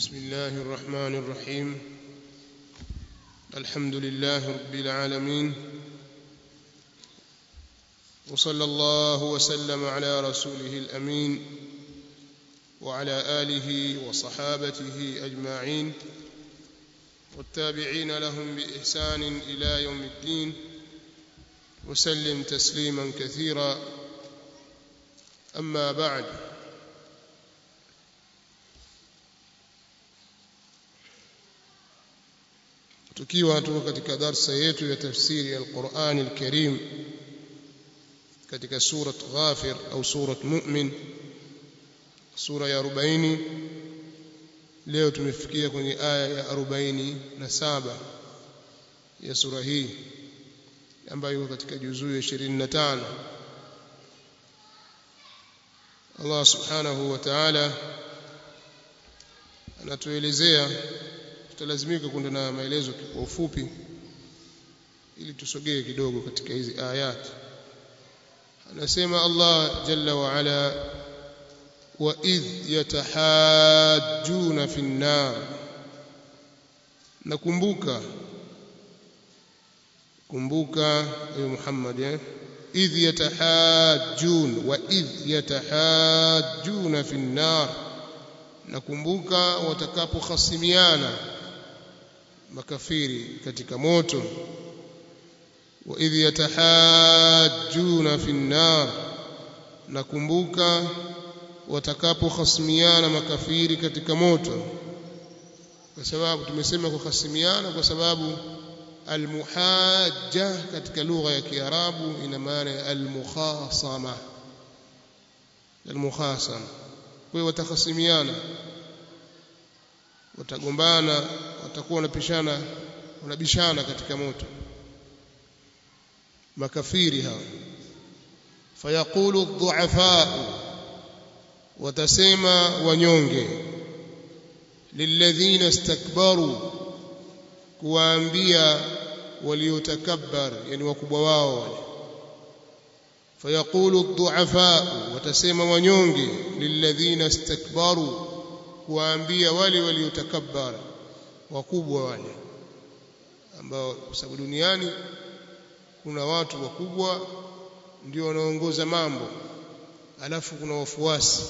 بسم الله الرحمن الرحيم الحمد لله رب العالمين وصلى الله وسلم على رسوله الامين وعلى اله وصحابته اجمعين والتابعين لهم باحسان الى يوم الدين وسلم تسليما كثيرا اما بعد tukiwa tuko katika darsa yetu ya tafsiri ya Qur'an al-Karim katika surat Ghafir au surat Mu'min sura ya 40 leo tumefikia kwenye aya ya 47 ya sura hii ambayo iko katika juzuu ya 25 Allah subhanahu wa ta'ala anatuelezea tutalazimika kwenda na maelezo kwa ufupi ili tusogee kidogo katika hizi ayat anasema Allah jalla wa ala wa idh yatahajjuna fi an-nar nakumbuka kumbuka ewe Muhammad eh idh yatahajjun wa idh yatahajjuna fi an-nar nakumbuka watakapokhasimiana makafiri katika moto wa idh yatahajjuna fi an-nar nakumbuka watakapokhasimiana makafiri katika moto kwa sababu tumesema kukhasimiana kwa sababu almuhajja katika lugha ya kiarabu ina maana ya almukhasama almukhasama kwa hiyo watakhasimiana watagombana watakuwa wanapishana wanabishana katika moto makafiri hawa fayaqulu adh-dhu'afa watasema wanyonge lilladhina istakbaru kuwaambia waliotakabbar yani wakubwa wao wale fayaqulu adh-dhu'afa watasema wanyonge lilladhina istakbaru kuwaambia wale waliotakabbar wakubwa wale ambao kwa sababu duniani kuna watu wakubwa ndio wanaongoza mambo alafu kuna wafuasi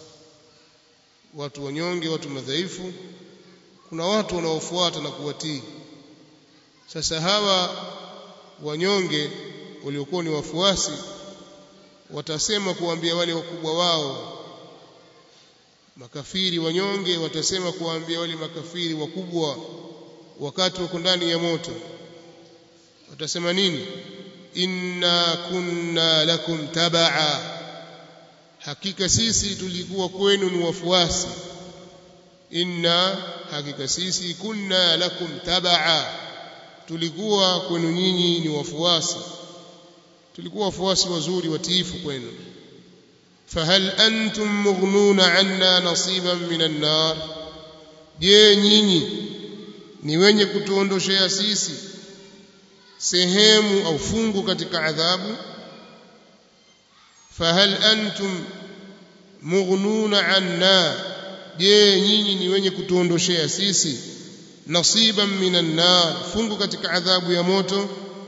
watu wanyonge watu madhaifu kuna watu wanaofuata na kuwatii sasa hawa wanyonge waliokuwa ni wafuasi watasema kuambia wale wakubwa wao makafiri wanyonge watasema kuambia wale makafiri wakubwa wakati wako ndani ya moto watasema nini inna kunna lakum tabaa hakika sisi tulikuwa kwenu ni wafuasi inna hakika sisi kunna lakum tabaa tulikuwa kwenu nyinyi ni wafuasi tulikuwa wafuasi wazuri watiifu kwenu fahal antum mughnuna anna nasiban minan nar je nyinyi ni wenye kutuondoshea sisi sehemu au fungu katika adhabu fahal antum mughnuna anna je nyinyi ni wenye kutuondoshea sisi nasiban minan nar fungu katika adhabu ya moto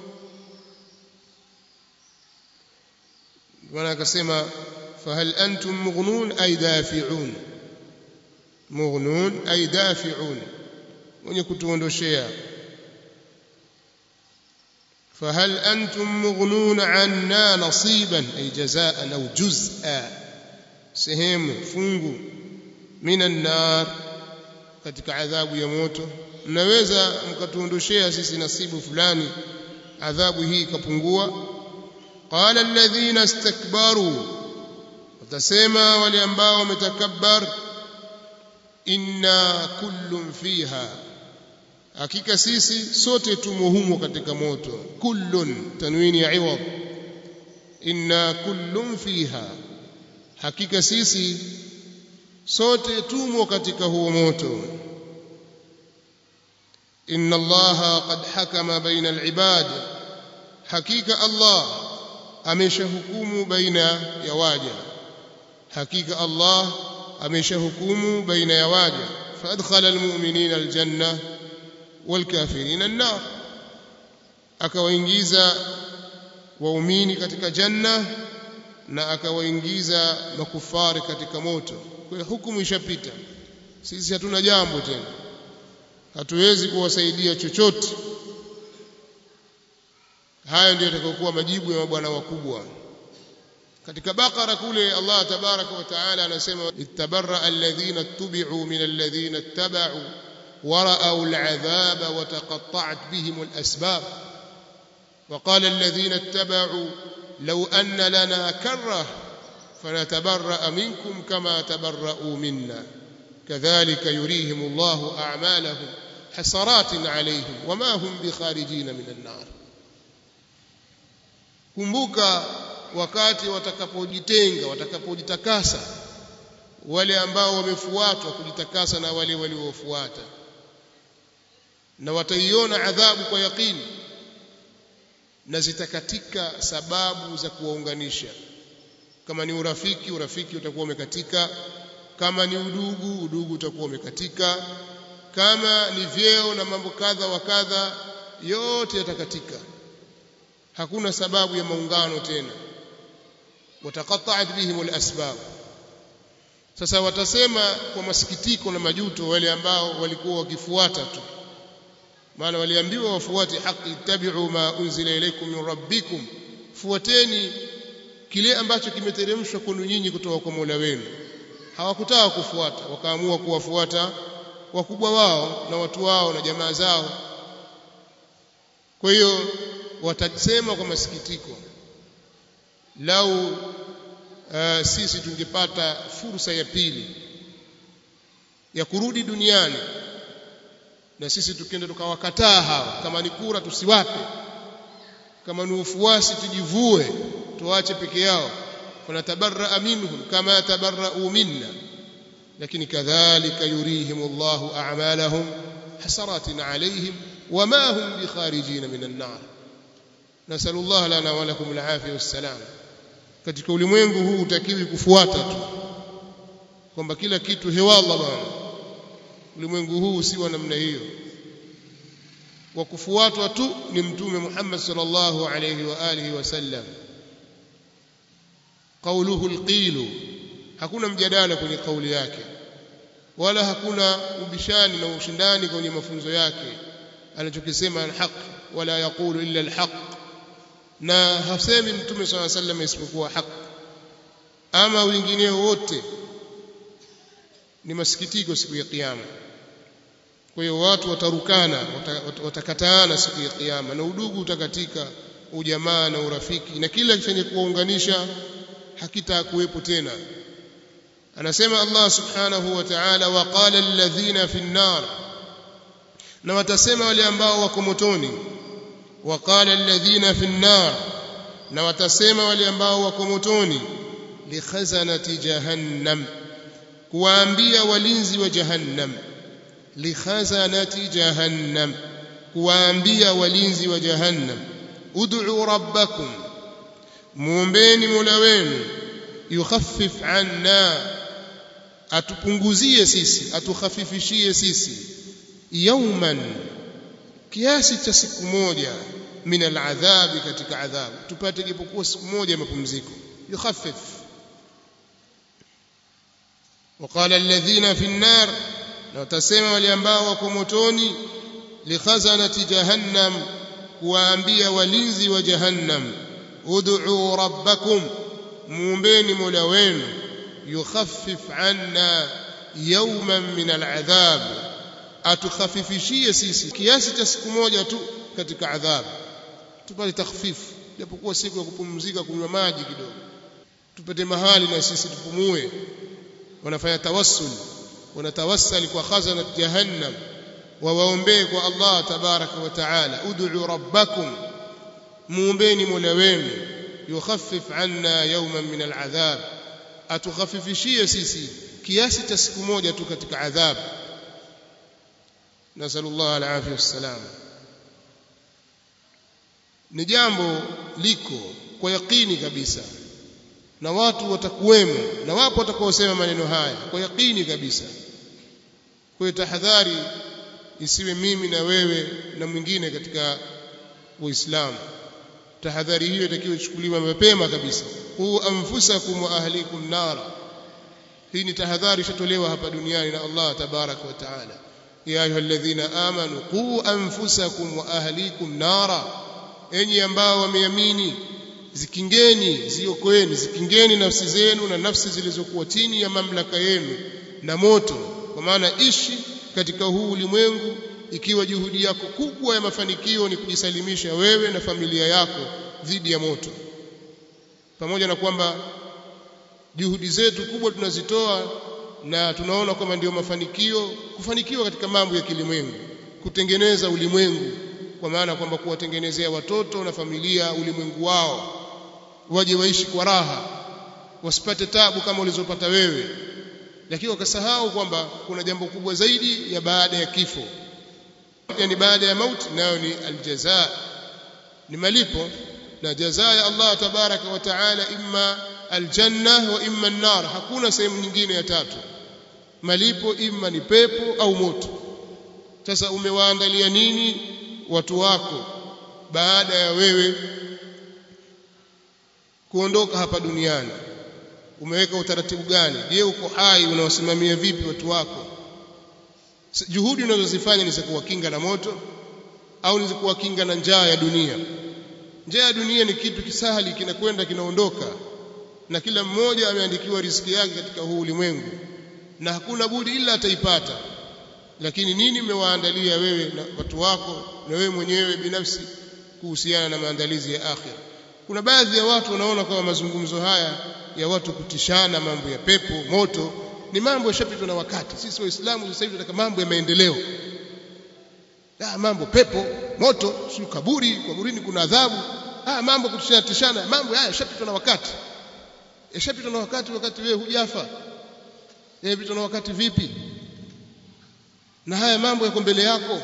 bwana akasema fahal antum mughnun ay dafi'un mughnun ay dafi'un wenye kutuondoshea فهل أنتم مغنون عنا نصيبا أي جزاء أو جزءا سهم فنغو من النار katika adhabu ya moto mnaweza mkatuondoshea sisi nasibu fulani adhabu hii ikapungua qala alladhina istakbaru watasema wale ambao wametakabbar inna kullun fiha hakika sisi sote tumo humo katika moto kullun tanwini ya iwad inna kullun fiha hakika sisi sote tumo katika huo moto inna allaha qad hakama baina alibad hakika allah ameshahukumu baina ya waja hakika allah ameshahukumu baina ya waja فأدخل المؤمنين الجنة والكافرين النار akawaingiza waumini katika janna na akawaingiza makufari katika moto kwa hukumu ishapita sisi hatuna jambo tena hatuwezi kuwasaidia chochote haya ndio yatakayokuwa majibu ya mabwana wakubwa katika bakara kule Allah tabaraka wa taala anasema ittabarra alladhina tubi'u min alladhina ittaba'u ورأوا العذاب وتقطعت بهم الأسباب وقال الذين اتبعوا لو أن لنا كرة فنتبرأ منكم كما تبرأوا منا كذلك يريهم الله أعمالهم حسرات عليهم وما هم بخارجين من النار kumbuka wakati watakapojitenga watakapojitakasa wale ambao wamefuatwa kujitakasa na wale waliofuata na wataiona adhabu kwa yakini na zitakatika sababu za kuwaunganisha kama ni urafiki urafiki utakuwa umekatika kama ni udugu udugu utakuwa umekatika kama ni vyeo na mambo kadha wa kadha yote yatakatika hakuna sababu ya maungano tena wataqatta'at bihim alasbab sasa watasema kwa masikitiko na majuto wale ambao walikuwa wakifuata tu maana waliambiwa wafuate haki ittabi'u ma unzila ilaykum min rabbikum fuateni kile ambacho kimeteremshwa kwenu nyinyi kutoka kwa Mola wenu hawakutaka kufuata wakaamua kuwafuata wakubwa wao na watu wao na jamaa zao kwa hiyo watasema kwa masikitiko lau uh, sisi tungepata fursa ya pili ya kurudi duniani na sisi tukenda tukawakataa hawa kama ni kura tusiwape kama ni ufuasi tujivue tuache peke yao fanatabarra minhum kama tabarra'u minna lakini kadhalika yurihim Allahu a'malahum hasaratin alayhim wama hum bikharijin min an-nar nasallu Allah lana wa lakum al-afiyah was-salam katika ulimwengu huu utakiwi kufuata tu kwamba kila kitu hewalla bwana ulimwengu huu si wa namna hiyo wa kufuatwa tu ni mtume Muhammad sallallahu alayhi wa alihi wasallam qawluhu alqilu hakuna mjadala kwenye kauli yake wala hakuna ubishani na ushindani kwenye mafunzo yake anachokisema alhaq wala yaqulu illa alhaq na hasemi mtume swalla sallam isipokuwa haq ama wengineo wote ni masikitiko siku ya kiyama kwa hiyo watu watarukana watakataana siku ya kiyama na udugu utakatika ujamaa na urafiki na kila chenye kuwaunganisha hakitakuwepo tena anasema Allah subhanahu wa ta'ala waqala alladhina fi an-nar na watasema wale ambao wako motoni waqala alladhina fi an-nar na watasema wale ambao wako motoni li khazanati jahannam kuwaambia walinzi wa jahannam li khazanati jahannam kuwaambia walinzi wa jahannam ud'u rabbakum muombeni mola wenu yukhaffif anna atupunguzie sisi atukhafifishie sisi yauman kiasi cha siku moja min aladhabi katika adhabu tupate japokuwa siku moja ya mapumziko yukhaffif وقال الذين في النار لو تسمع waliambao wako motoni likhazanati jahannam kuwaambia walinzi wa jahannam ud'u rabbakum muombeni mola wenu yukhaffif anna yawman min al'adhab atukhafifishie sisi kiasi cha siku moja tu katika adhabu tupate takhfifu japokuwa siku ya kupumzika kunywa maji kidogo tupate mahali na sisi tupumue wanafanya tawassul wanatawassali kwa khazana jahannam wawaombee kwa Allah tabaraka wa taala ud'u rabbakum muombeni mola wenu yukhaffif anna yawman min al'adhab atukhafifishie sisi kiasi cha siku moja tu katika adhabu nasallallahu alafia wassalam ni jambo liko kwa yakini kabisa na watu watakuwemo na wapo watakaosema maneno haya kwa yakini kabisa kwa hiyo tahadhari isiwe mimi na wewe na mwingine katika uislamu tahadhari hiyo itakiwa ichukuliwe mapema kabisa qu anfusakum wa ahlikum nara hii ni tahadhari ishatolewa hapa duniani na Allah tabarak wa taala ya ayyuhalladhina amanu qu anfusakum wa ahlikum nara enyi ambao wameamini zikingeni ziokoeni zikingeni nafsi zenu na nafsi zilizokuwa chini ya mamlaka yenu na moto kwa maana ishi katika huu ulimwengu ikiwa juhudi yako kubwa ya mafanikio ni kujisalimisha wewe na familia yako dhidi ya moto pamoja na kwamba juhudi zetu kubwa tunazitoa na tunaona kwamba ndio mafanikio kufanikiwa katika mambo ya kilimwengu kutengeneza ulimwengu kwa maana kwamba kuwatengenezea watoto na familia ulimwengu wao waje waishi kwa raha wasipate tabu kama ulizopata wewe lakini wakasahau kwamba kuna jambo kubwa zaidi ya baada ya kifo yani baada ya mauti nayo ni aljaza ni malipo na jaza ya Allah tabaraka wa taala imma aljanna wa imma an-nar hakuna sehemu nyingine ya tatu malipo imma ni pepo au moto sasa umewaandalia nini watu wako baada ya wewe kuondoka hapa duniani umeweka utaratibu gani je uko hai unawasimamia vipi watu wako juhudi unazozifanya ni za kuwakinga na moto au ni za kuwakinga na njaa ya dunia njaa ya dunia ni kitu kisahali kinakwenda kinaondoka na kila mmoja ameandikiwa riziki yake katika huu ulimwengu na hakuna budi ila ataipata lakini nini umewaandalia wewe na watu wako na wewe mwenyewe binafsi kuhusiana na maandalizi ya akhira kuna baadhi ya watu wanaona kama mazungumzo haya ya watu kutishana mambo ya pepo moto ni mambo yashapitwa na wakati sisi waislamu sasa hivi tunataka mambo ya maendeleo ah mambo pepo moto si kaburi kaburini kuna adhabu ah mambo kutishana tishana mambo haya yashapitwa na wakati yashapitwa na wakati wakati wewe hujafa yashapitwa na wakati vipi na haya mambo yako mbele yako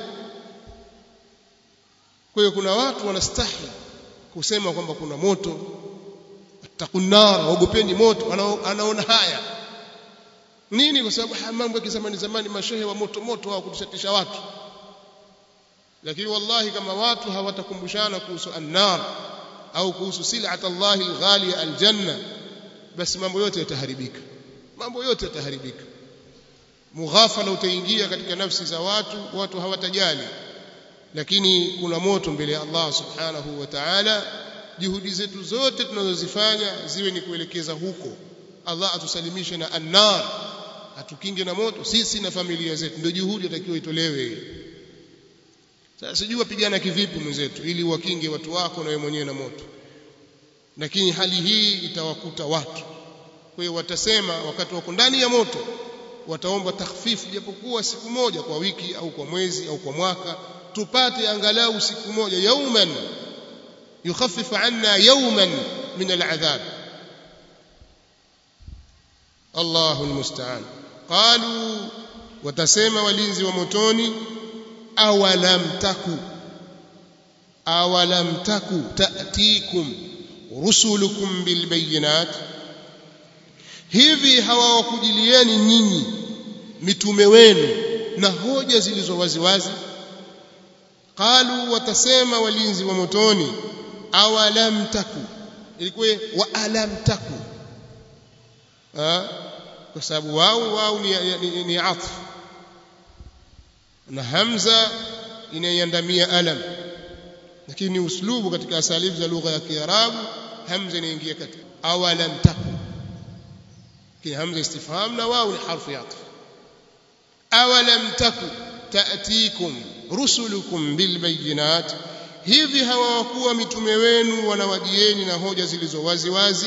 kwa hiyo kuna watu wanastahi kusema kwamba kuna moto takunara ogopeni moto anaona haya nini kwa sababu haya mambo ya kizamani zamani mashehe wa moto moto hao kutishatisha watu lakini wallahi kama watu hawatakumbushana kuhusu annar au kuhusu sil'at Allah alghaliya aljanna basi mambo yote yataharibika mambo yote yataharibika mughafala utaingia katika nafsi za watu watu hawatajali lakini kuna moto mbele ya Allah subhanahu wa ta'ala juhudi zetu zote tunazozifanya ziwe ni kuelekeza huko Allah atusalimishe na annar atukinge na moto sisi na familia zetu ndio juhudi atakiwa itolewe sasa sijui wapigana kivipi mwenzetu ili wakinge watu wako na wewe mwenyewe na moto lakini hali hii itawakuta watu kwa hiyo watasema wakati wako ndani ya moto wataomba takhfifu japokuwa siku moja kwa wiki au kwa mwezi au kwa mwaka tupate angalau siku moja yauman yukhaffifu anna yauman min al'adhab Allahu almusta'an qalu watasema walinzi wa motoni awalam taku awalam taku ta'tikum rusulukum bilbayinat hivi hawawakujilieni nyinyi mitume wenu na hoja zilizo waziwazi qalu watasema walinzi wa motoni awalam taku ilikuwa wa alam taku ha? kwa sababu wao wao ni, ni, ni atf na hamza inaiandamia alam lakini ni uslubu katika asalifu za lugha ya kiarabu hamza inaingia katika awalam taku kile hamza istifham na wao ni harfu ya atf awalam taku ta'tikum rusulukum bilbayinat hivi hawakuwa mitume wenu wanawajieni na hoja zilizo wazi wazi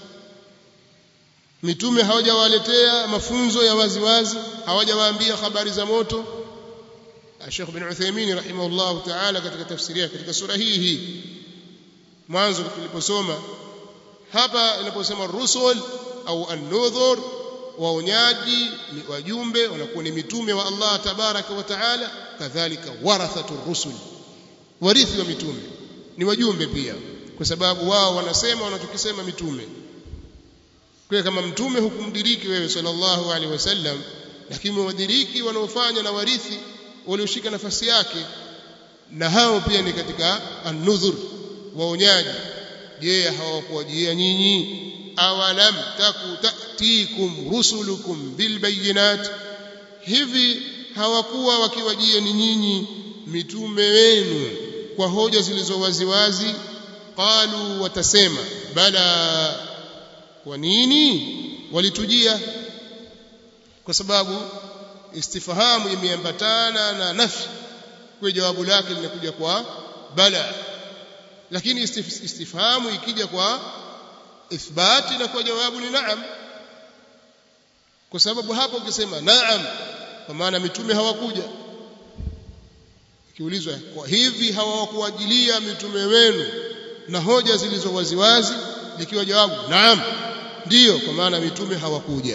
mitume hawajawaletea mafunzo ya wazi wazi hawajawaambia habari za moto Sheikh bin Uthaymeen rahimahullah ta'ala katika tafsiri yake katika sura hii hii mwanzo tuliposoma hapa inaposema rusul au an-nudhur waonyaji wajumbe wanakuwa ni mitume wa Allah tabaraka wa taala kadhalika warathatu rusul warithi wa mitume ni wajumbe pia kwa sababu wao wanasema wanachokisema mitume kwa kama mtume hukumdiriki wewe sallallahu alaihi wasallam lakini wadiriki wanaofanya na warithi walioshika nafasi yake na hao pia ni katika an-nudhur waonyaji je hawakuwajia nyinyi awalam taku ta'tikum rusulukum bilbayinat hivi hawakuwa wakiwajia ni nyinyi mitume wenu kwa hoja zilizo waziwazi qalu watasema bala kwa nini walitujia kwa sababu istifahamu imeambatana na nafi kwa jawabu lake linakuja kwa bala lakini istif, istifhamu ikija kwa ithbati na kwa jawabu ni naam kwa sababu hapo ukisema naam kwa maana mitume hawakuja ikiulizwa kwa hivi hawakuajilia mitume wenu na hoja zilizo waziwazi likiwa jawabu naam ndiyo kwa maana mitume hawakuja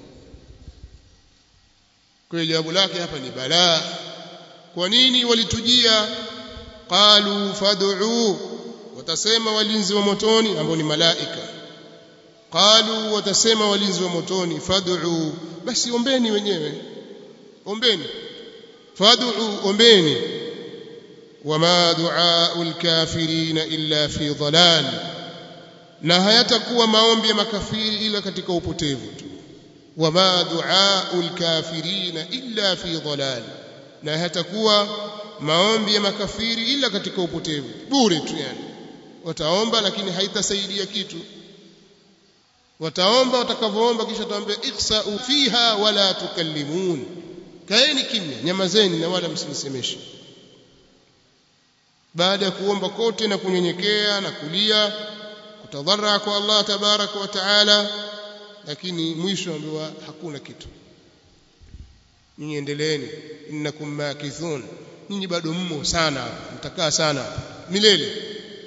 kwa hiyo jawabu lake hapa ni balaa kwa nini walitujia qalu fad'u watasema walinzi wa motoni ambao ni malaika qalu watasema walinzi wa motoni fad'u basi ombeni wenyewe ombeni fad'u ombeni wama du'aul kafirin illa fi dhalal na hayatakuwa maombi ya makafiri ila katika upotevu tu wama du'aul kafirin illa fi dhalal na hayatakuwa maombi ya makafiri ila katika upotevu bure tu yani wataomba lakini haitasaidia kitu wataomba watakavyoomba kisha tuambie ikhsa'u fiha wala tukallimun kaeni kimya nyamazeni na wala msinisemeshe baada ya kuomba kote na kunyenyekea na kulia kutadhara kwa Allah tabaraka wa taala lakini mwisho ambiwa hakuna kitu nyinyi endeleeni innakum makithun nyinyi bado mmo sana mtakaa sana milele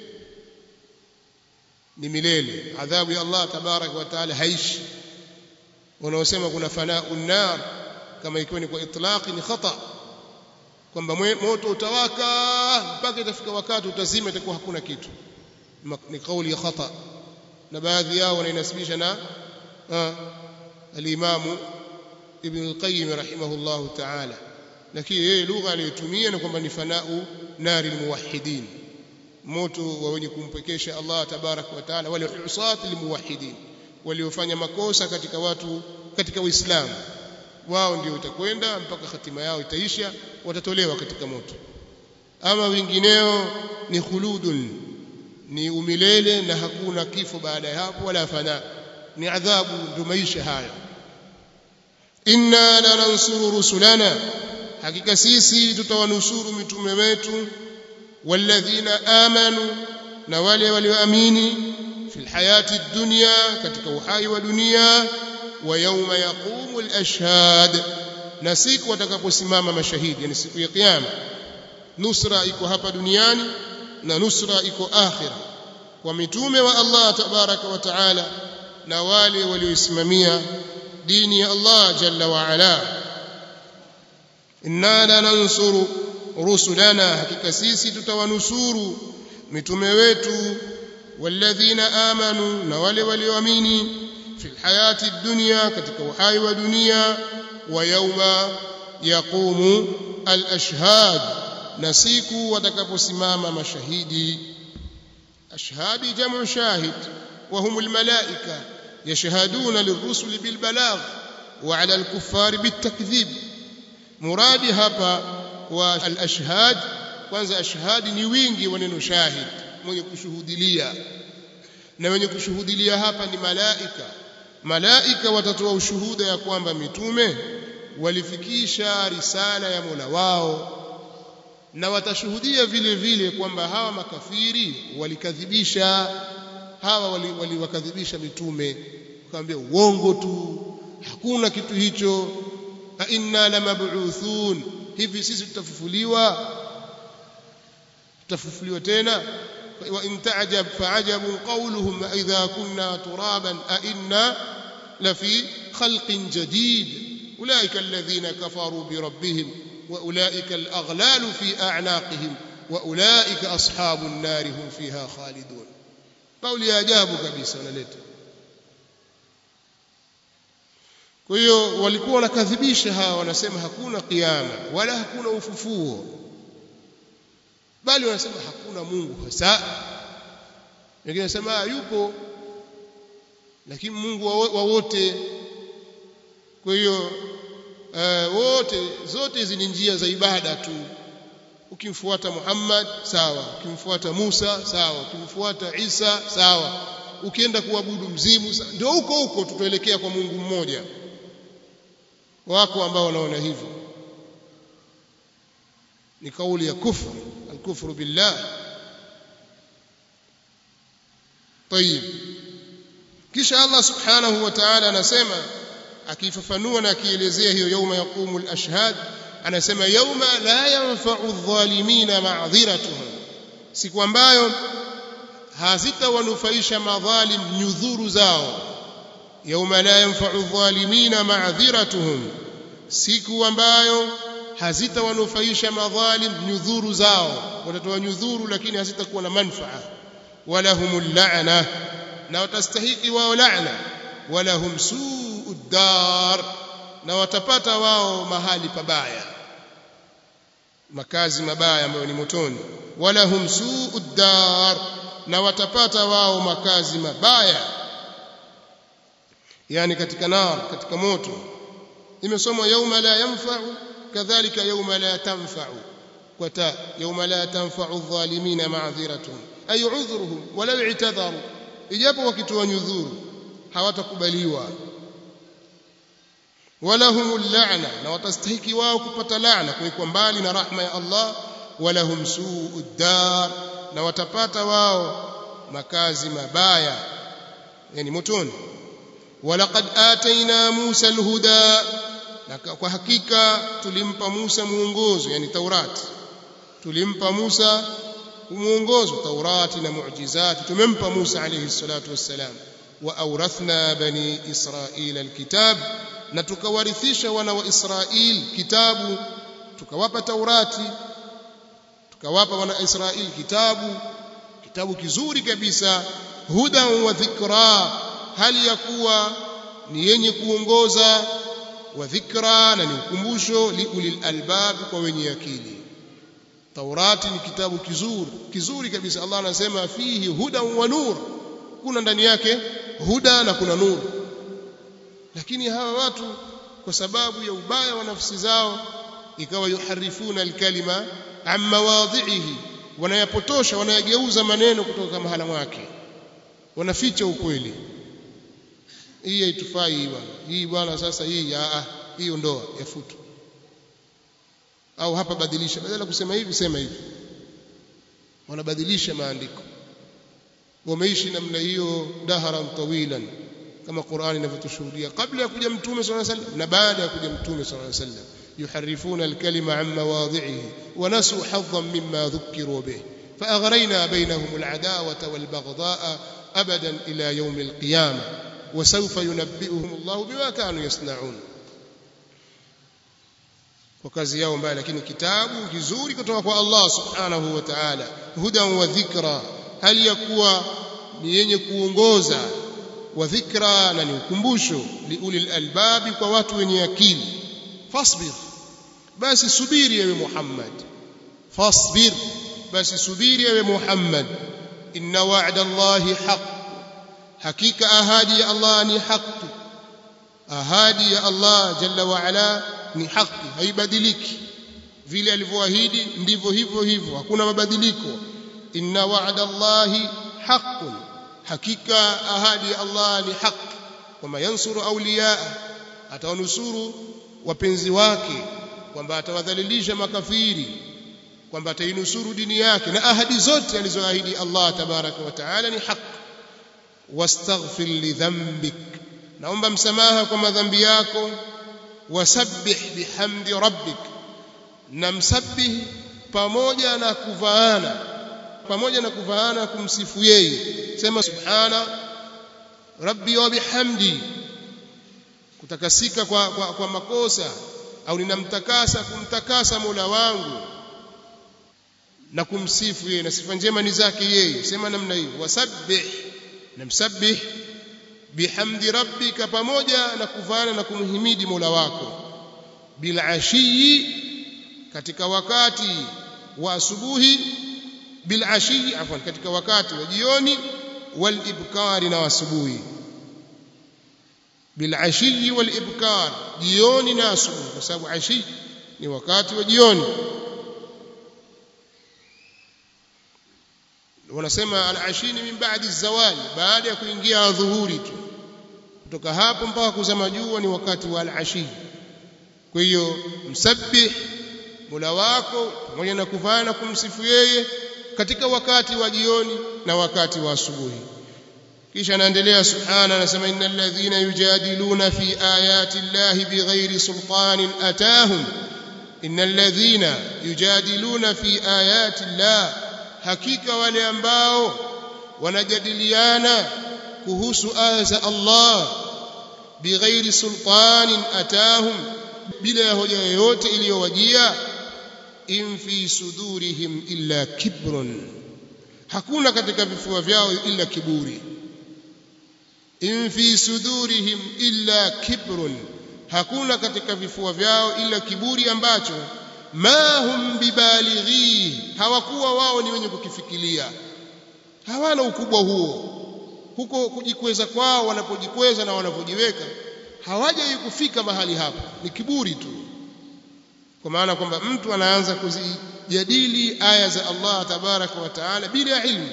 ni milele adhabu ya Allah tabarak wa taala haishi wanaosema kuna fanau nar kama ikiwa ni kwa itlaqi ni khata kwamba moto utawaka mpaka itafika wakati utazima itakuwa hakuna kitu ni kauli ya khata na baadhi yao wanainasibisha na al-Imam Ibn al-Qayyim rahimahullah ta'ala lakini yeye lugha aliyotumia ni kwamba ni fanau nari almuwahhidin moto wa wenye kumpekesha Allah tabarak wa taala wale usat almuwahhidin waliofanya makosa katika watu katika Uislamu wao ndio utakwenda mpaka hatima yao itaisha watatolewa katika moto ama wengineo ni khuludun ni umilele na hakuna kifo baada ya hapo wala fana ni adhabu ndio maisha haya inna lanansuru rusulana hakika sisi tutawanusuru mitume wetu walladhina amanu na wale walioamini fil hayati dunya katika uhai wa dunia wa yawma yaqumu al-ashhad na siku watakaposimama mashahidi yani siku ya kiyama nusra iko hapa duniani na nusra iko akhira kwa mitume wa Allah tabaraka wa taala na wale walioisimamia dini ya Allah jalla wa ala inna lanansuru rusulana hakika sisi tutawanusuru mitume wetu walladhina amanu na wale walioamini fi hayati dunya katika uhai wa dunia wa yauma yaqumu al-ashhad na siku watakaposimama mashahidi ashhadi jamu shahid wa hum al-malaika yashhaduna lirrusul bil balagh wa ala al-kuffar bit takdhib muradi hapa wa al-ashhad kwanza ashhadi ni wingi wa neno shahid mwenye kushuhudilia na wenye kushuhudilia hapa ni malaika malaika watatoa ushuhuda ya kwamba mitume walifikisha risala ya Mola wao na watashuhudia vile vile kwamba hawa makafiri walikadhibisha hawa waliwakadhibisha wali mitume wakamwambia uongo tu hakuna kitu hicho a inna lamab'uthun hivi sisi tutafufuliwa tutafufuliwa tena wa in ta'jab fa'ajabun qawluhum idha kunna turaban a inna lafi khalqin jadid ulaika alladhina kafaru bi rabbihim wa ulaika al-aghlalu fi a'naqihim wa ulaika ashabun nar hum fiha khalidun kauli ya ajabu kabisa wanaleta kwa hiyo walikuwa wanakadhibisha hawa wanasema hakuna kiyama wala hakuna ufufuo bali wanasema hakuna Mungu hasa wengine wanasema yupo lakini Mungu wa wote kwa hiyo uh, wote zote hizi ni njia za ibada tu ukimfuata Muhammad sawa ukimfuata Musa sawa ukimfuata Isa sawa ukienda kuabudu mzimu ndio huko huko tutaelekea kwa Mungu mmoja wako ambao wanaona hivyo ni kauli ya kufru alkufru billah طيب kisha Allah subhanahu wa ta'ala anasema akifafanua na akielezea hiyo yauma yaqumu al-ashhad anasema yauma la yanfa'u adh-dhalimina ma'dhiratuhum siku ambayo hazitawanufaisha madhalim nyudhuru zao yauma la yanfa'u adh-dhalimina ma'dhiratuhum siku ambayo hazitawanufaisha madhalim nyudhuru zao watatoa nyudhuru lakini hazitakuwa na manfaa walahumul la'na na watastahiki wao la'na walahum su'ud dar na watapata wao mahali pabaya makazi mabaya ambayo ni motoni walahum su'ud dar na watapata wao makazi mabaya yani katika nar katika moto imesomwa yauma la yanfa'u kadhalika yauma la tanfa'u kwata yauma la tanfa'u adh-dhalimina ma'dhiratuhum ay udhruhum walau i'tadharu ijapo wakitoa nyudhuru hawatakubaliwa walahumul la'na na watastahiki wao kupata laana kuwekwa mbali na rahma ya Allah walahum su'ud dar na watapata wao makazi mabaya yani motoni walaqad atayna Musa alhuda na kwa hakika tulimpa Musa muongozo yani Taurati tulimpa Musa muongozo Taurati na muujizati tumempa Musa alayhi salatu wassalam wa awrathna bani Israila alkitab na tukawarithisha wana wa Israil kitabu tukawapa Taurati tukawapa wana Israil kitabu kitabu kizuri kabisa hudan wa dhikra hali ya kuwa ni yenye kuongoza wa dhikra na ni ukumbusho liulil albab kwa wenye akili Taurati ni kitabu kizuri kizuri kabisa Allah anasema fihi hudan wa nur kuna ndani yake huda na kuna nur lakini hawa watu kwa sababu ya ubaya wa nafsi zao ikawa yuharifuna alkalima an mawadhihi wanayapotosha wanayageuza maneno kutoka mahala mwake wanaficha ukweli hii haitufai hii bwana hii bwana sasa hii ah hii ondoa yafutu au hapa badilisha badala kusema hivi sema hivi wanabadilisha maandiko wameishi namna hiyo daharan tawilan kama Qur'ani inavyotushuhudia kabla ya kuja mtume صلى الله عليه وسلم na baada ya kuja mtume صلى الله عليه وسلم يحرفون الكلمة عن مواضعه ونسوا حظا مما ذكروا به فأغرينا بينهم العداوة والبغضاء أبدا إلى يوم القيامة وسوف ينبئهم الله بما كانوا يصنعون kwa kazi yao mbaya lakini kitabu kizuri kutoka kwa Allah subhanahu wa ta'ala hudan wa dhikra hali ya kuwa ni yenye kuongoza wa dhikra na ni ukumbusho liulil albabi kwa watu wenye akili fasbir basi subiri ewe Muhammad fasbir basi subiri ewe Muhammad inna wa'da Allahi haqq hakika ahadi ya Allah ni haki ahadi ya Allah jalla wa ala ni haki haibadiliki vile alivyoahidi ndivyo hivyo hivyo hakuna mabadiliko inna wa'da Allahi haqqun hakika ahadi ya Allah ni haki kwamba yansuru awliya atawanusuru wapenzi wake kwamba atawadhalilisha makafiri kwamba atainusuru dini yake na ahadi zote alizoahidi Allah tabaraka wa taala ni haki wastaghfir lidhanbik naomba msamaha kwa madhambi yako wasabbih bihamdi rabbik na msabbih pamoja na kuvaana pamoja na kuvaana kumsifu yeye sema subhana rabbi wa bihamdi kutakasika kwa, kwa, kwa makosa au ninamtakasa kumtakasa Mola wangu na kumsifu yeye na sifa njema ni zake yeye sema namna hiyo wasabbih namsabbih bihamdi rabbika pamoja na kuvana na kumhimidi Mola wako bil ashiyi katika wakati wa asubuhi bil ashiyi afwan katika wakati wa jioni wal ibkari na asubuhi bil ashiyi wal ibkar jioni na asubuhi kwa sababu ashi ni wakati wa jioni wanasema al-ashini min ba'di zawali baada ya kuingia dhuhuri tu kutoka hapo mpaka kuzama jua ni wakati wa al-ashi kwa hiyo msabbih Mola wako pamoja na kuvaa na kumsifu yeye katika wakati wa jioni na wakati wa asubuhi kisha anaendelea subhana anasema innal ladhina yujadiluna fi ayati llahi bighairi sultanin atahum innal ladhina yujadiluna fi ayati llahi hakika wale ambao wanajadiliana kuhusu aya za Allah bighairi sultanin atahum bila ya hoja yoyote iliyowajia in fi sudurihim illa kibrun hakuna katika vifua vyao illa kiburi in fi sudurihim illa kibrun hakuna katika vifua vyao illa kiburi ambacho ma hum bibalighi hawakuwa wao ni wenye kukifikiria hawana ukubwa huo huko kujikweza kwao wanapojikweza na wanapojiweka hawajai kufika mahali hapo ni kiburi tu kwa maana kwamba mtu anaanza kuzijadili aya za Allah tabaraka wa taala bila ilmu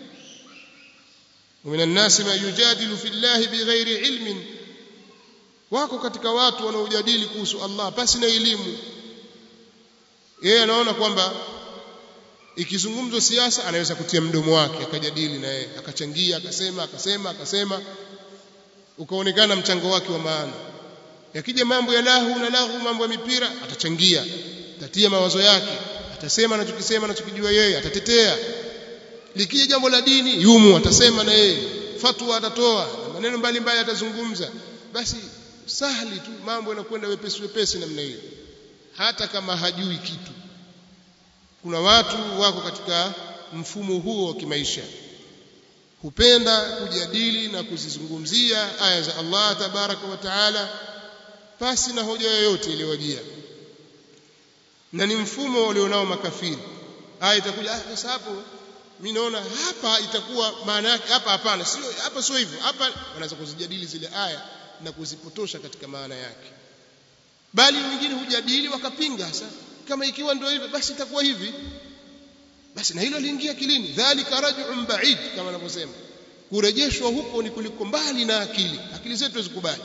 ومن الناس ما يجادل في الله بغير علم wako katika watu wanaojadili kuhusu Allah pasi na elimu yeye anaona kwamba ikizungumzwa siasa anaweza kutia mdomo wake akajadili na yeye akachangia akasema akasema akasema ukaonekana mchango wake wa maana yakija mambo ya lahu na lahu mambo ya mipira atachangia atatia mawazo yake atasema anachokisema anachokijua yeye atatetea likija jambo la dini yumu atasema na yeye fatwa atatoa na maneno mbalimbali atazungumza basi sahli tu mambo yanakwenda wepesi wepesi namna hiyo hata kama hajui kitu kuna watu wako katika mfumo huo wa kimaisha hupenda kujadili na kuzizungumzia aya za Allah tabaraka wa taala pasi na hoja yoyote iliyowajia na ni mfumo walionao makafiri aya itakuja ah sasa hapo mimi naona hapa itakuwa maana yake hapa hapana sio hapa sio hivyo hapa wanaweza kuzijadili zile aya na kuzipotosha katika maana yake bali wengine hujadili wakapinga sasa kama ikiwa ndio hivyo basi itakuwa hivi basi na hilo liingia kilini dhalika raj'un ba'id kama anavyosema kurejeshwa huko ni kuliko mbali na akili akili zetu zikubali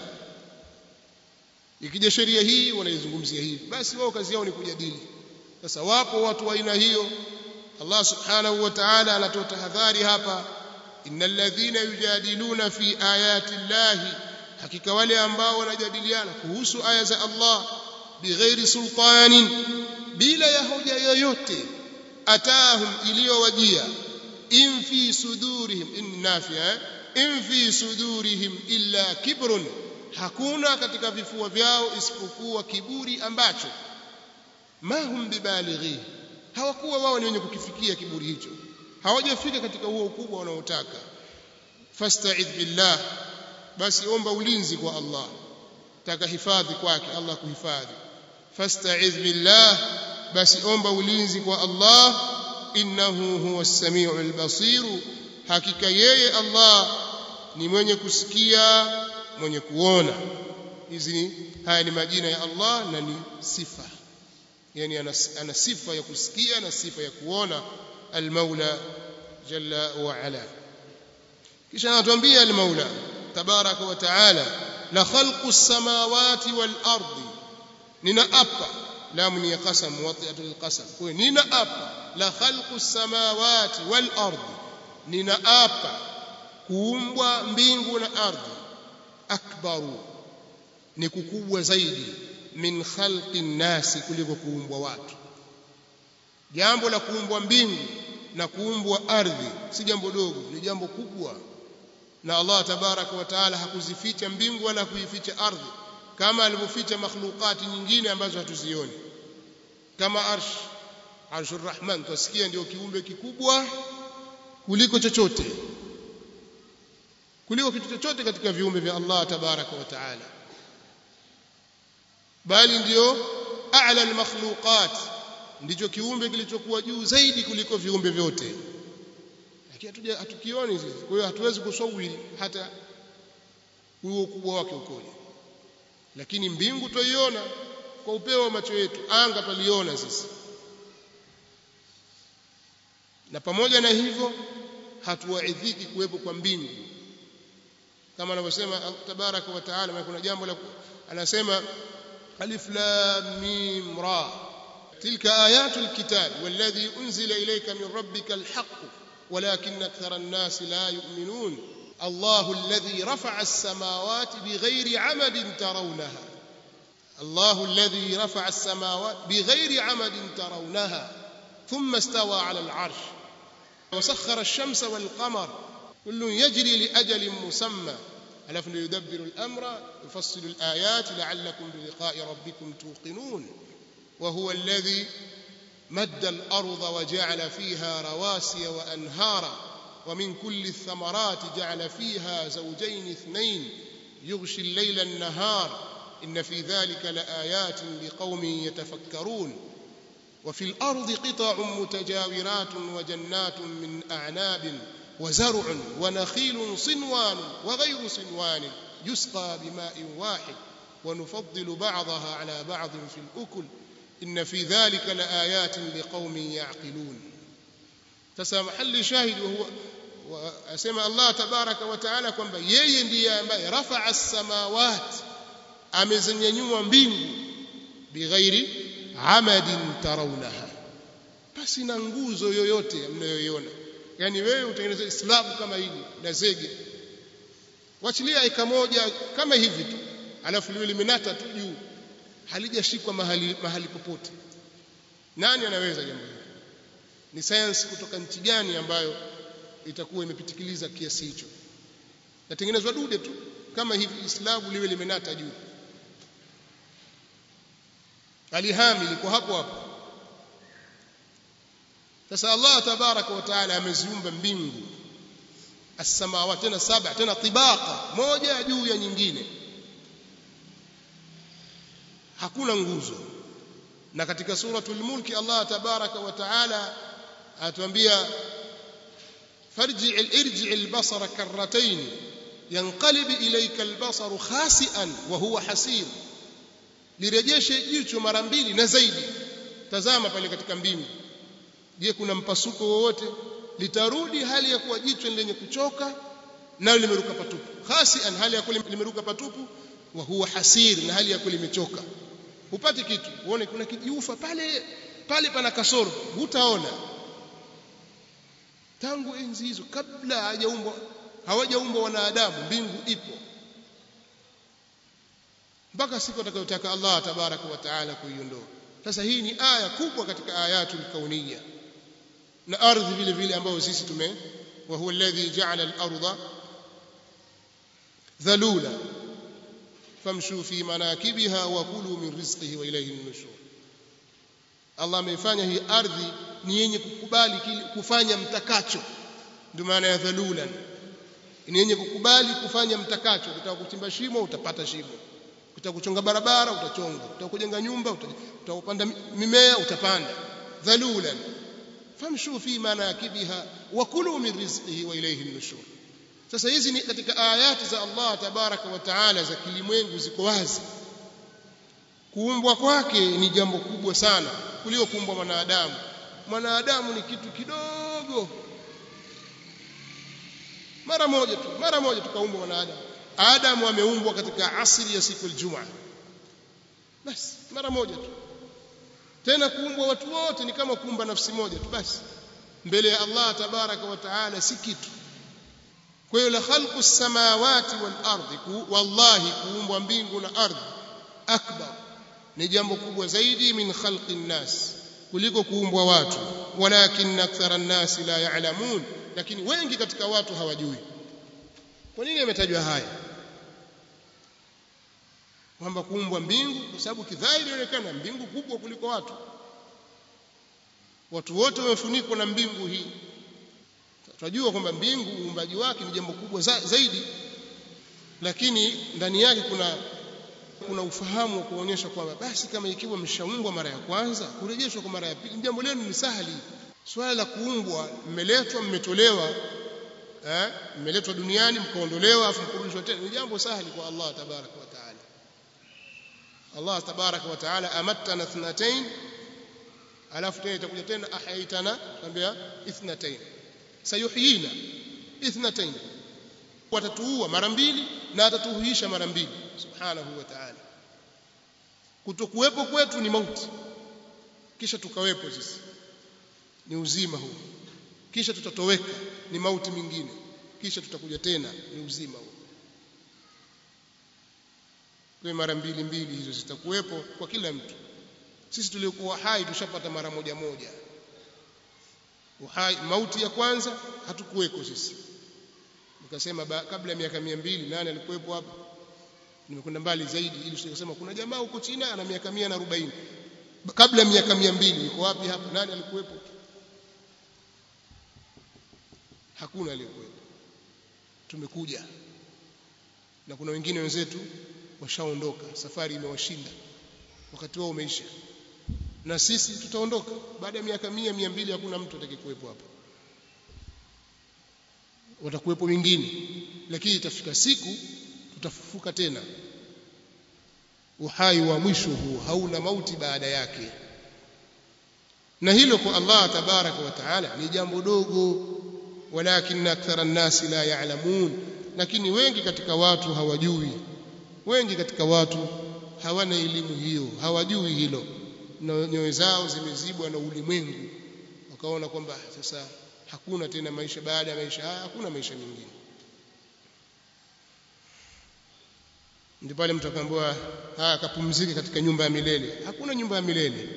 ikija sheria hii wanaizungumzia hivi basi wao kazi yao ni kujadili sasa wapo watu wa aina hiyo Allah subhanahu wa ta'ala anatoa tahadhari hapa innal ladhina yujadiluna fi ayati llahi hakika wale ambao wanajadiliana kuhusu aya za Allah bighairi sultanin bila ya hoja yoyote atahum iliyowajia in fi sudurihim in nafia in fi sudurihim illa kibrun hakuna katika vifua vyao isipokuwa kiburi ambacho ma hum bibalighi hawakuwa wao ni wenye kukifikia kiburi hicho hawajafika katika huo ukubwa wanaotaka fasta'idh billah basi omba ulinzi kwa Allah taka hifadhi kwake Allah kuhifadhi fasta'idh billah basi omba ulinzi kwa Allah innahu huwa as-sami'ul basir hakika yeye Allah ni mwenye kusikia mwenye kuona hizi ni haya ni majina ya Allah na ni sifa yani ana, ana sifa ya kusikia na sifa ya kuona al-Maula jalla wa ala kisha anatuambia al-Maula tabaraka wa taala la khalqu as-samawati wal ardi ninaapa lamu ni qasam wati'atul qasam kwa ninaapa la khalqu as-samawati wal ardi ninaapa kuumbwa mbingu na ardhi akbaru ni kukubwa zaidi min khalqi nasi kuliko kuumbwa watu jambo la kuumbwa mbingu na kuumbwa ardhi si jambo dogo ni jambo kubwa na Allah tabaraka wa taala hakuzificha mbingu wala kuificha ardhi kama alivyoficha makhlukati nyingine ambazo hatuzioni kama arsh arshur rahman tusikia ndio kiumbe kikubwa kuliko chochote kuliko kitu chochote katika viumbe vya Allah tabaraka wa taala bali ndiyo a'la al-makhluqat ndicho kiumbe kilichokuwa juu zaidi kuliko viumbe vyote lakini hatuja hatukioni sisi kwa hiyo hatuwezi kusawiri hata huo ukubwa wake ukoje lakini mbingu twaiona kwa upeo wa macho yetu anga twaliona sisi na pamoja na hivyo hatuwaidhiki kuwepo kwa mbingu kama anavyosema tabaraka wa taala kuna jambo la anasema alif lam mim ra tilka ayatul kitab walladhi unzila ilayka min rabbika alhaq ولكن أكثر الناس لا يؤمنون الله الذي رفع السماوات بغير عمد ترونها الله الذي رفع السماوات بغير عمد ترونها ثم استوى على العرش وسخر الشمس والقمر كل يجري لأجل مسمى ألف يدبر الأمر يفصل الآيات لعلكم بلقاء ربكم توقنون وهو الذي مد الأرض وجعل فيها رواسي وأنهارا ومن كل الثمرات جعل فيها زوجين اثنين يغشي الليل النهار إن في ذلك لآيات لقوم يتفكرون وفي الأرض قطع متجاورات وجنات من أعناب وزرع ونخيل صنوان وغير صنوان يسقى بماء واحد ونفضل بعضها على بعض في الأكل إن في ذلك لآيات لقوم يعقلون sasa mahali shahidi huwa asema Allah tabaraka wa taala kwamba yeye ndiye ambaye rafa'a as-samawat amezinyanyua mbingu bighairi amadin tarawnaha basi na nguzo yoyote mnayoiona yani wewe utengeneze islamu kama hili na zege wachilia eka moja kama hivi tu alafu liwe limenata tu juu halijashikwa mahali mahali popote nani anaweza jambo hili ni science kutoka nchi gani ambayo itakuwa imepitikiliza kiasi hicho natengenezwa dude tu kama hivi islamu liwe limenata juu alihami liko hapo hapo sasa Allah tabaraka wa taala ameziumba mbingu as-samawati tena saba tena tibaqa moja juu ya nyingine hakuna nguzo na katika suratul mulki Allah tabaraka wa taala atuambia farji irji albasara karratayn yanqalib ilayka albasaru khasi'an wa huwa hasir lirejeshe jicho mara mbili na zaidi tazama pale katika mbingu je kuna mpasuko wowote litarudi hali ya kuwa jicho lenye kuchoka nayo limeruka patupu khasi'an hali ya kuwa limeruka patupu wa huwa hasir na hali ya kuwa limechoka upate kitu uone kuna kijiufa pale pale pana kasoro hutaona tangu enzi hizo kabla hajaumbwa hawajaumbwa wanadamu mbingu ipo mpaka siku atakayotaka Allah tabaraka wa taala kuiondoa sasa hii ni aya kubwa katika ayatul kauniyya na ardhi vile vile ambayo sisi tume wa huwa alladhi ja'ala al-ardha dhalula famshu fi manakibiha wa kulu min rizqihi wa ilayhi an-nushur Allah ameifanya hii ardhi ni yenye kukubali kufanya mtakacho ndio maana ya dhalulan ni yenye kukubali kufanya mtakacho ukitaka kuchimba shimo utapata shimo ukitaka kuchonga barabara utachonga ukitaka kujenga nyumba utakupanda mimea utapanda dhalulan famshu fi manakibiha wa kulu min rizqihi wa ilayhi an-nushur sasa hizi ni katika ayati za Allah tabaraka wa taala za kilimwengu ziko wazi kuumbwa kwake ni jambo kubwa sana kuliko kuumbwa mwanadamu mwanadamu ni kitu kidogo mara moja tu mara moja tukaumbwa mwanadamu Adamu ameumbwa katika asili ya siku aljuma basi mara moja tu tena kuumbwa watu wote ni kama kuumba nafsi moja tu basi mbele ya Allah tabaraka wa taala si kitu kwa hiyo la khalqu samawati wal ardi wallahi kuumbwa mbingu na ardhi akbar ni jambo kubwa zaidi min khalqi nnas kuliko kuumbwa watu walakin akthara an-nas la ya'lamun lakini wengi katika watu hawajui kwa nini yametajwa haya kwamba kuumbwa mbingu kwa sababu kidhahiri inaonekana mbingu kubwa kuliko watu watu wote wamefunikwa na mbingu hii tunajua kwamba mbingu uumbaji wake ni jambo kubwa za, zaidi lakini ndani yake kuna kuna ufahamu wa kuonyesha kwamba basi kama ikiwa mshaumbwa mara ya kwanza kurejeshwa kwa mara ya pili jambo lenu ni sahali swala la kuumbwa mmeletwa mmetolewa eh mmeletwa duniani mkaondolewa afu mkurudishwa tena ni jambo sahali kwa Allah tabaraka wa taala Allah tabaraka wa taala amattana thnatain alafu tena itakuja tena ahaitana tambia ithnatain sayuhyina ithnatain watatuua mara mbili na atatuhuisha mara mbili subhanahu wa ta'ala kutokuwepo kwetu ni mauti kisha tukawepo sisi ni uzima huu kisha tutatoweka ni mauti mingine kisha tutakuja tena ni uzima huu kwa mara mbili mbili hizo zitakuwepo kwa kila mtu sisi tuliokuwa hai tushapata mara moja moja uhai mauti ya kwanza hatukuweko sisi nikasema kabla ya miaka 200 nani alikuwepo hapa nimekwenda mbali zaidi ili tuseme kuna jamaa huko China ana miaka 140 kabla ya miaka 200 yuko wapi hapa nani alikuwepo hakuna aliyekuwepo tumekuja na kuna wengine wenzetu washaondoka safari imewashinda wakati wao umeisha na sisi tutaondoka baada ya miaka 100 200 hakuna mtu atakayekuwepo hapa watakuwepo wengine lakini itafika siku tutafufuka tena uhai wa mwisho huu hauna mauti baada yake na hilo kwa Allah tabaraka wa taala ni jambo dogo walakin akthara an-nasi la ya'lamun lakini wengi katika watu hawajui wengi katika watu hawana elimu hiyo hawajui hilo na nyoyo zao zimezibwa na ulimwengu wakaona kwamba sasa hakuna tena maisha baada ya maisha haya hakuna maisha mengine ndipo pale mtu akaambiwa haya akapumzike katika nyumba ya milele hakuna nyumba ya milele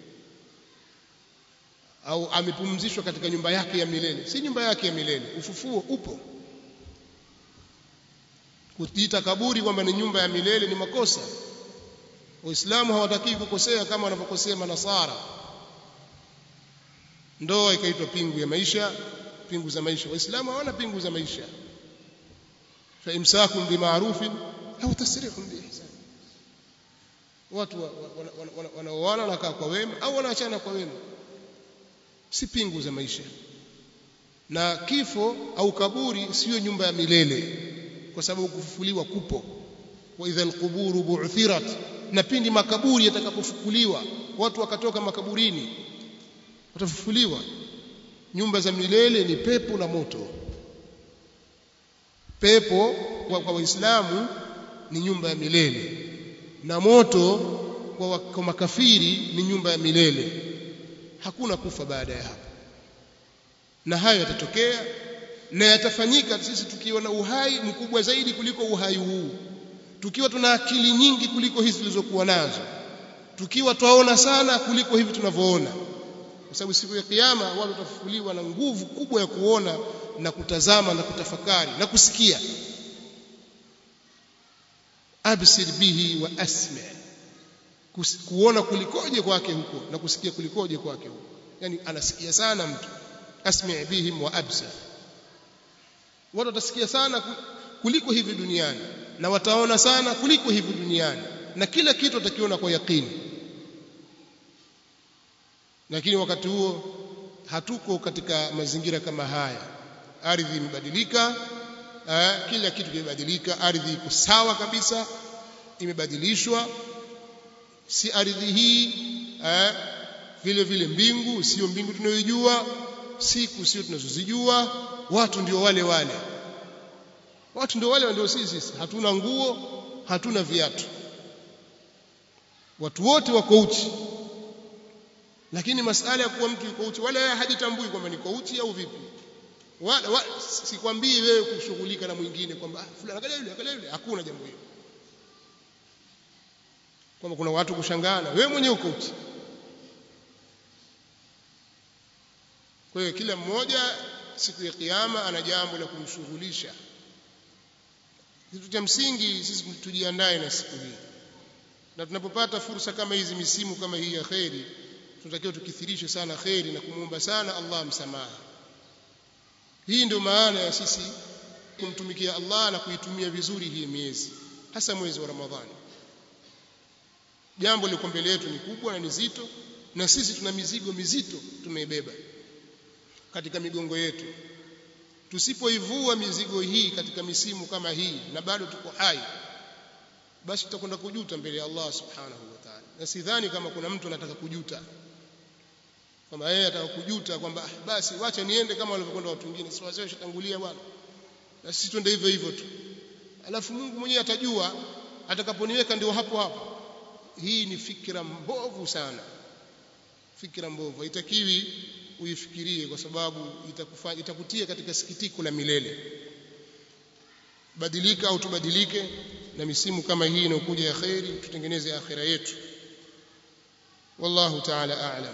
au amepumzishwa katika nyumba yake ya milele si nyumba yake ya milele ufufuo upo kujiita kaburi kwamba ni nyumba ya milele ni makosa waislamu hawataki kukosea kama wanavyokosea manasara ndoa ikaitwa pingu ya maisha pingu za maisha waislamu hawana pingu za maisha fa imsakun bima'rufin au tasrihun biihsan watu wanaoana wanakaa kwa wema au wanaachana kwa wema si pingu za maisha na kifo au kaburi siyo nyumba ya milele kwa sababu kufufuliwa kupo wa idha alquburu bu'thirat na pindi makaburi yatakapofufuliwa watu wakatoka makaburini watafufuliwa nyumba za milele ni pepo na moto pepo kwa waislamu ni nyumba ya milele na moto kwa, kwa makafiri ni nyumba ya milele hakuna kufa baada ya hapo na hayo yatatokea na yatafanyika sisi tukiwa na uhai mkubwa zaidi kuliko uhai huu tukiwa tuna akili nyingi kuliko hizi tulizokuwa nazo tukiwa twaona sana kuliko hivi tunavyoona kwa sababu siku ya kiyama watu watafufuliwa na nguvu kubwa ya kuona na kutazama na kutafakari na kusikia absir bihi wa asma kuona kulikoje kwake huko na kusikia kulikoje kwake huko yani anasikia sana mtu asmi bihim wa absir watu watasikia sana kuliko hivi duniani na wataona sana kuliko hivi duniani na kila kitu watakiona kwa yakini lakini wakati huo hatuko katika mazingira kama haya ardhi imebadilika kila kitu kimebadilika ardhi iko sawa kabisa imebadilishwa si ardhi hii eh, vile vile mbingu sio mbingu tunayojua siku sio tunazozijua watu ndio wale wale watu ndio wale ndio sisi sisi hatuna nguo hatuna viatu watu wote wako uchi lakini masala ya kuwa mtu yuko uchi wala hajitambui kwamba niko uchi au vipi wala, wala sikwambii wewe kushughulika na mwingine kwamba ah, fulani angalia yule angalia yule hakuna jambo hilo kwamba kuna watu kushangana wewe mwenyewe uko uchi kwa hiyo kila mmoja siku ya kiyama ana jambo la kumshughulisha kitu cha msingi sisi tujiandae na siku hii na tunapopata fursa kama hizi misimu kama hii ya kheri tunatakiwa tukithirishe sana kheri na kumwomba sana Allah msamaha hii ndio maana ya sisi kumtumikia Allah na kuitumia vizuri hii miezi hasa mwezi wa Ramadhani jambo liko mbele yetu ni kubwa na ni zito na sisi tuna mizigo mizito tumeibeba katika migongo yetu tusipoivua mizigo hii katika misimu kama hii na bado tuko hai basi tutakwenda kujuta mbele ya Allah subhanahu wa ta'ala na sidhani kama kuna mtu anataka kujuta kwamba yeye ataka kujuta kwamba basi wacha niende kama walivyokwenda watu wengine si wazee washatangulia bwana na sisi twende hivyo hivyo tu alafu Mungu mwenyewe atajua atakaponiweka ndio hapo hapo hii ni fikra mbovu sana fikra mbovu haitakiwi uifikirie kwa sababu itakufanya itakutia katika sikitiko la milele badilika au tubadilike na misimu kama hii inayokuja ya khairi tutengeneze akhira yetu wallahu ta'ala a'lam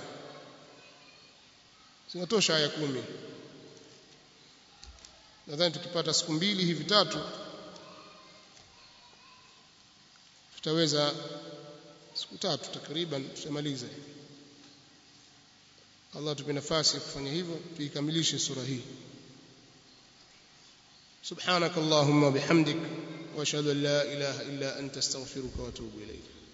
zinatosha aya kumi nadhani tukipata siku mbili hivi tatu tutaweza siku tatu takriban tutamaliza Allah tupe nafasi ya kufanya hivyo tuikamilishe sura hii سبحانك اللهم وبحمدك واشهد ان لا اله الا انت استغفرك واتوب اليك